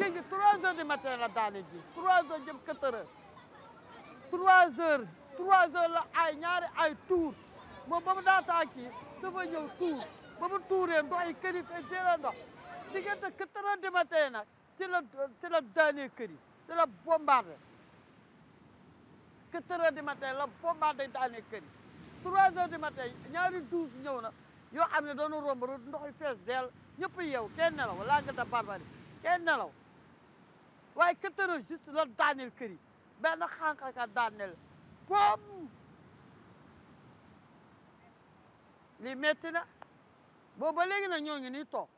léegi trois heures du matin la daane ji trois heures jëm quatre heures trois heures trois heures la ay ñaari ay tuur moom ba mu daataa kii dafa ñëw tuur ba mu tuuree ndox yi kër yi te jëlee ndox diggante quatre heures du matin nag ci la ci la daanee kër yi ci la bombardé quatre heures du matin la bombardé daanee kër yi trois heures du matin ñaari douze ñëw na yoo xam ne doonu romb rek ndox yi fees dell ñëpp yeew kenn nelaw laa nga da barbari kenn nelaw waaye quatre heures juste la daaneel kër yi benn xànqaka daaneel bom lii metti na boobu ba léegi nag ñoo ngi nii toog